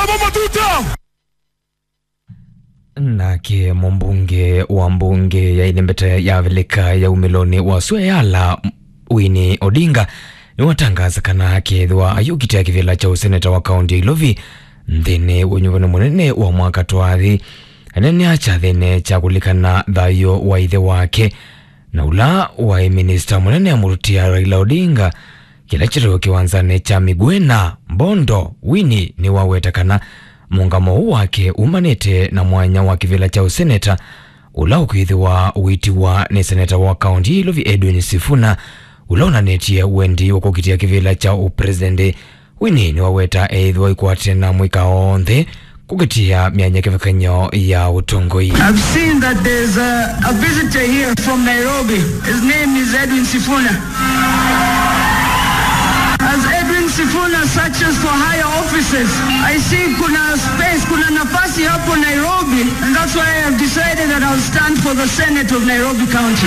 nake mumbunge wa mbunge ya ilembete ya vilika ya umiloni wa sweyala wini odinga niwatangaza kana akethwa ayukitia kivila cha useneta wa kaunti ya ilovi nthini unyuvani munene wa mwaka twathi anene acha thine cha kulikana thayo wa ithe wake na ula wa minista munene amurutia raila odinga kila chitio kiwanzani cha migwena mbondo wini ni wawetakana muungamo uu wake umanite na mwanya wa kivila cha useneta ula ukwithiwa witiwa ni seneta wa kaunti ya ilovi edwin sifuna ula unanetie wendi wa kukitia kivila cha upresidenti wini ni waweta eithwa ikwatene na mwika onthe kukitia myanya kivakanyo ya utongoi I've seen that there's a, a visitor here from Nairobi. His name is Edwin Sifuna. As Edwin Sifuna searches for higher offices, I see kuna space, kuna nafasi hapo Nairobi, and that's why I have decided that I'll stand for the Senate of Nairobi County.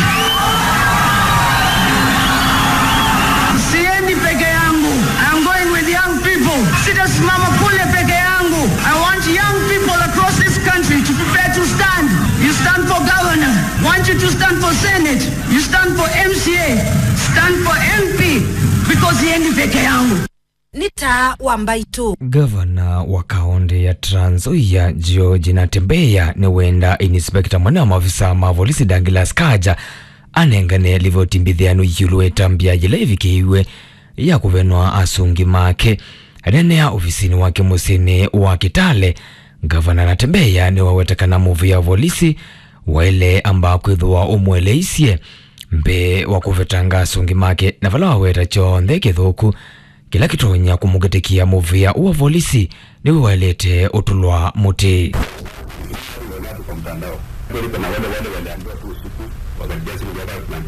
Siendi peke yangu. I'm going with young people. Sitasimama kule peke yangu. I want young people across this country to prepare to stand. You stand for governor. Want you to stand for Senate. You stand for MCA. Stand for MP. Because siendi peke yangu. ni taa wa mbaitu gavana wa kaunti ya Trans Nzoia George Natembeya ni wenda inspekta mwana wa maafisa ma polisi Douglas Kaja anengane livyotimbithianu yulu etambia yila ivikiiwe ya kuvenwa asungi make anenea ofisini wake musini wa Kitale gavana Natembeya ni wawetekana muvu ya polisi wele amba kwithwa umweleisye mbe wa kuvetanga asungi make na vala waweta chonthe kithuku kila kitonya kumugetikia muvia uwa polisi niwe walete utulwa muti kwa mtandao kweli kuna wale wale waliambiwa tu usiku wakajazi